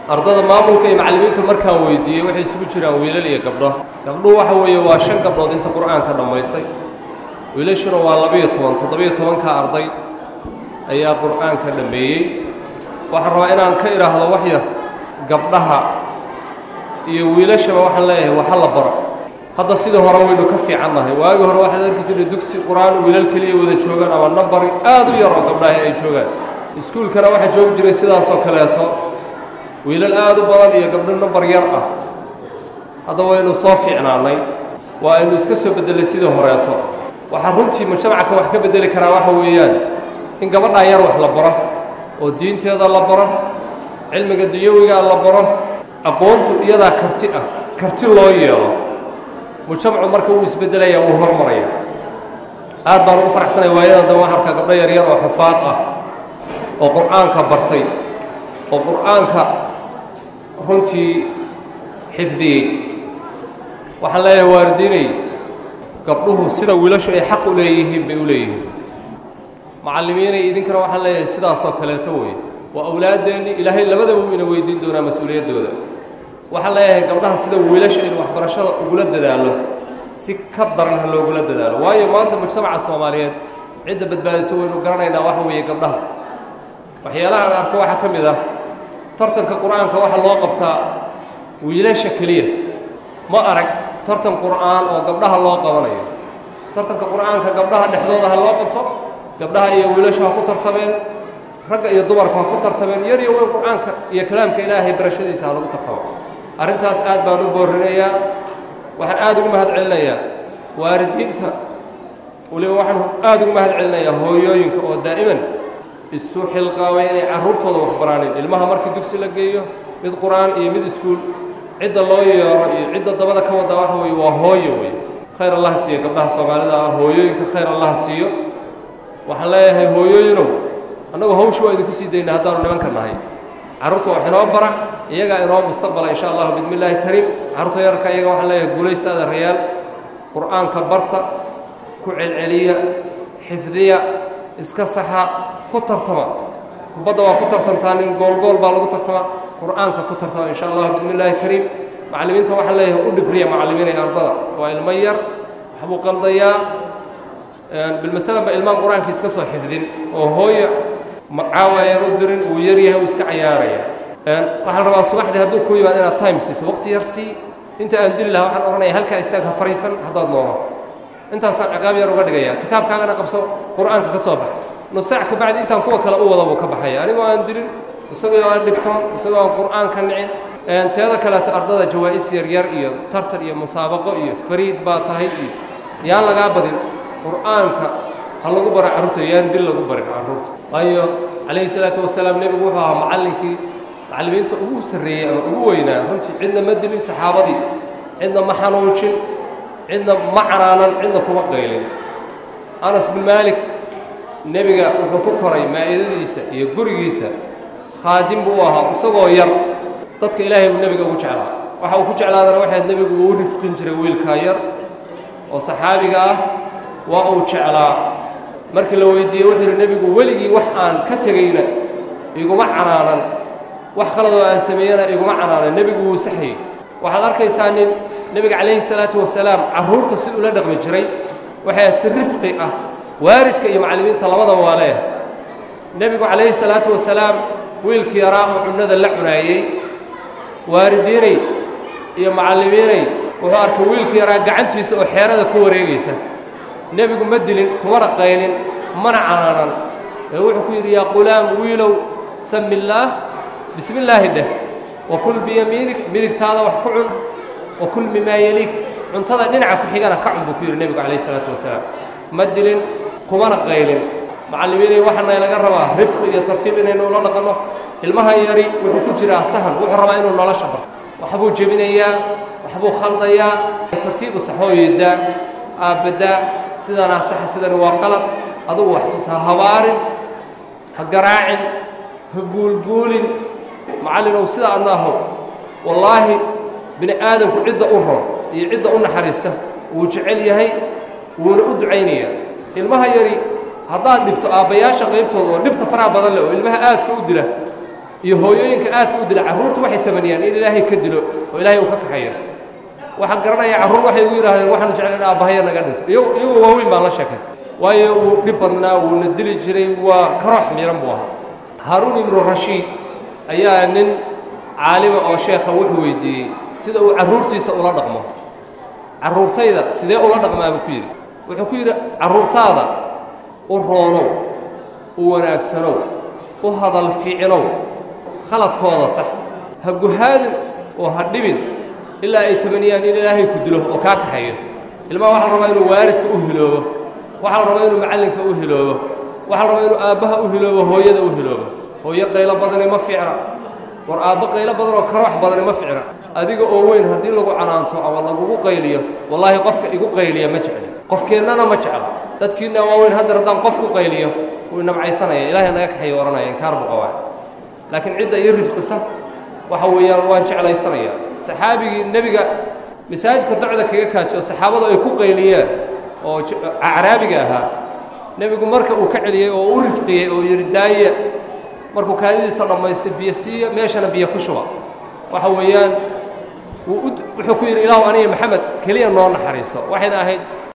ardada maamulka iyo macallimiinta markaan weydiiyey waxay isugu jiraan wiilal iyo gabdho gabdhuhu waxa weeye waa shan gabdhood inta qur'aanka dhammaysay wiilashuna waa labiyo toban toddobiyo tobanka arday ayaa qur'aanka dhammeeyey waxaan rabaa inaan ka idhaahdo wax yar gabdhaha iyo wiilashaba waxaan leeyahay waxa la baro hadda sidii hore waynu ka fiicannahay waagii hore waxaad arki jirtay dugsi qur-aan wiilal keliya wada joogaan ama nambari aad u yar oo gabdhahi ay joogaan iskuulkana waxaa joogi jiray sidaasoo kaleeto wiilal aad u badan iyo gabdho nambar yar ah hadda waynu soo fiicnaannay waa aynu iska soo beddelay sidii horeeto waxaa runtii mujtamaca wax ka beddeli karaa waxa weeyaan in gabadhaa yar wax la baro oo diinteeda la baro cilmiga dunyawigaa la baro aqoontu iyadaa karti ah karti loo yeelo mujtamacu marka uu isbeddelaya wuu hormaraya aad baan ugu faraxsanay waayadan dambe waxaan arkaa gabdho yaryar oo xufaad ah oo qur'aanka bartay oo qur'aanka runtii xifdiyey waxaan leeyahay waalidiinay gabdhuhu sida wiilashu ay xaq u leeyihiin bay u leeyihiin macallimiinay idinkana waxaan leeyahay sidaasoo kaleeto wey waa awlaaddeenni ilaahay labadaba wuu ina weydiin doonaa mas-uuliyaddooda waxaan leeyahay gabdhaha sida wiilasha in waxbarashada ugula dadaalo si ka daran ha loogula dadaalo waayo maanta mujtamaca soomaaliyeed cidda badbaadisa waynu garanaynaa waxa weeye gabdhaha waxyaalaha aan arko waxaa ka mid ah tartanka qur'aanka waxaa loo qabtaa wiilasha keliya ma arag tartan qur'aan oo gabdhaha loo qabanayo tartanka qur'aanka gabdhaha dhexdooda ha loo qabto gabdhaha iyo wiilashu ha ku tartameen ragga iyo dumarku ha ku tartameen yar iyo weyn qur'aanka iyo kalaamka ilaahay barashadiisa ha lagu tartamo arrintaas aad baan u boorinayaa waxaan aad ugu mahad celinayaa waalidiinta weliba waxaan aad ugu mahad celinayaa hooyooyinka oo daa'iman isu xilqaamay inay carruurtooda waxbaraanin ilmaha markii dugsi la geeyo mid qur'aan iyo mid iskuul cidda loo yeero iyo cidda dabada ka wadda waxa weeye waa hooyo wey khayr allah siiyo gabdhaha soomaalida ah hooyooyinka khayr allah siiyo waxaan leeyahay hooyooyinow annagu hawsha waa idinku sii daynaa haddaanu nimanka nahay carruurta wax inoo bara iyagaa inoo mustaqbala insha allahu bismi illaahi kariim carruurta yararka iyaga waxaan leeyahay guulaystaada rayaal qur'aanka barta ku celceliya xifdiya iska saxa ku tartama kubadda waa ku tartantaa nin goolgool baa lagu tartama qur'aanka ku tartama insha allahu bismi illaahi kariim macallimiinta waxaan leeyahay u dhibriya macallimiinay ardada waa ilmo yar waxbuu qaldayaa bilmasalan ba ilmaan qur-aanka iska soo xifdin oo hooyo caawa yar u dirin uu yar yahay uu iska cayaaraya waxaan rabaa subaxdii hadduu ku yimaad inaad time siiso waqti yar sii inta aan dili lahaa waxaan odhanaya halkaa istaag ha fariisan haddaad noomo intaasaan ciqaab yar uga dhigaya kitaabkaagana qabso qur'aanka ka soo bax nus saac kabacdi intaan kuwa kale u wada buu ka baxaya anigoo aan dilin isagoo aan dhibtoon isagoo aan qur'aanka nicin teeda kaleeto ardada jawaa'is yaryar iyo tartar iyo musaabaqo iyo fariid baa tahay iyo yaan lagaa badin qur'aanka ha lagu bara carruurta yaan dil lagu barin carruurta waayo calayhi salaatu wasalaam nebigu wuxuu ahaa macallinkii macallimiinta ugu sarreeyey ama ugu weynaa runtii cidna ma dilin saxaabadii cidna ma xanuujin cidna ma canaanan cidna kuma qaylin anas bin maalik nebiga wuxuu ku koray maa'idadiisa iyo gurigiisa khaadim buu u ahaa isagoo yar dadka ilaahay buu nebiga ugu jeclaa waxa uu ku jeclaadana waxayd nebigu uu rifqin jiray wiilkaa yar oo saxaabiga ah waa uu jeclaa markii la weydiiyey wuxuu yidhi nebigu weligii wax aan ka tegayna iguma canaanan wax khaladoo aan sameeyana iguma canaanan nebigu wuu saxayey waxaad arkaysaa nin nebiga calayhi salaatu wasalaam carruurta si ula dhaqmi jiray waxay aad si rifqi ah waalidka iyo macallimiinta labadaba waa leeyahay nebigu calayhi salaatu wasalaam wiilkii yaraa oo cunnada la cunaayey waalidiinay iyo macallimiinay wuxuu arkay wiilkii yaraa gacantiisa oo xeerada ku wareegaysa nebigu ma dilin kumana qaylin mana canaanan ee wuxuu ku yidhi yaa qulaam wiilow sami illaah bismi illaahi dheh wa kul biyamiinik midigtaada wax ku cun wa kul mimaa yeliik cuntada dhinaca ku xigana ka cun buu ku yidhi nebigu calayhi salaatu wasalaam ma dilin kumana qaylin macallimiinay waxaana laga rabaa rifqi iyo tartiib inaynu ula dhaqanno ilmaha yari wuxuu ku jiraa sahan wuxuu rabaa inuu nolosha barto waxbuu jebinayaa waxbuu khaldayaa tartiibu saxooyedaa aabbadaa sidanaa saxa sidani waa qalad adugu wax tus ha habaarin ha garaacin ha guulguulin macallinow sida adna ahow wallaahi bini aadamku cidda u ron iyo cidda u naxariista wuu jecel yahay wuuna u ducaynayaa ilmaha yari haddaad dhibto aabbayaasha qaybtooda oo dhibta faraha badan leh oo ilmaha aadka u dila iyo hooyooyinka aadka u dila carruurtu waxay tamaniyaan in ilaahay ka dilo oo ilaahay uu ka kaxayo waxaan garanayaa carruur waxay ugu yidhahdeen waxaanu jeclan in aabahaya naga dhinto iyago iyagoo waaweyn baan la sheekaystay waayo wuu dhib badnaa wuuna dili jiray waa karoox miiran buu ahaa haaruun ibnu rashiid ayaa nin caalima oo sheekha wuxuu weydiiyey sida uu carruurtiisa ula dhaqmo carruurtayda sidee ula dhaqmaa buu ku yidhi wuxuu ku yidhi carruurtaada u roonow u wanaagsanow u hadal fiicinow khaladkooda sax ha guhaadin oo ha dhibin ilaa ay tabaniyaan in ilaahay ku dilo oo kaa kaxayo ilmaha waxaa la rabaa inuu waalidka u hiloobo waxaa la rabaa inuu macallinka u hiloobo waxaa la rabaa inuu aabbaha u hiloobo hooyada u hiloobo hooyo qaylo badani ma fiicna war aabbo qaylo badan oo karoox badani ma fiicna adiga oo weyn haddii lagu canaanto ama lagugu qayliyo wallaahi qofka igu qayliya ma jecli qofkeennana ma jecla dadkiinna waaweyn haddar haddaan qof ku qayliyo wuu inamcaysanaya ilaahay naga kaxayo odhanaya inkaar buu qabaa laakiin cidda ii rifqisa waxa weeyaan waan jeclaysanaya saxaabigii nebiga masaajidka docda kaga kaajiyo saxaabadu ay ku qayliyeen oo acraabiga ahaa nebigu marka uu ka celiyey oo u rifqiyey oo yidhi daaye markuu kaadidiisa dhammaystay biyo siiya meeshana biyo ku shuba waxa weeyaan wuxuu ku yidhi ilaahu aniga maxamed keliya noo naxariiso waxayna ahayd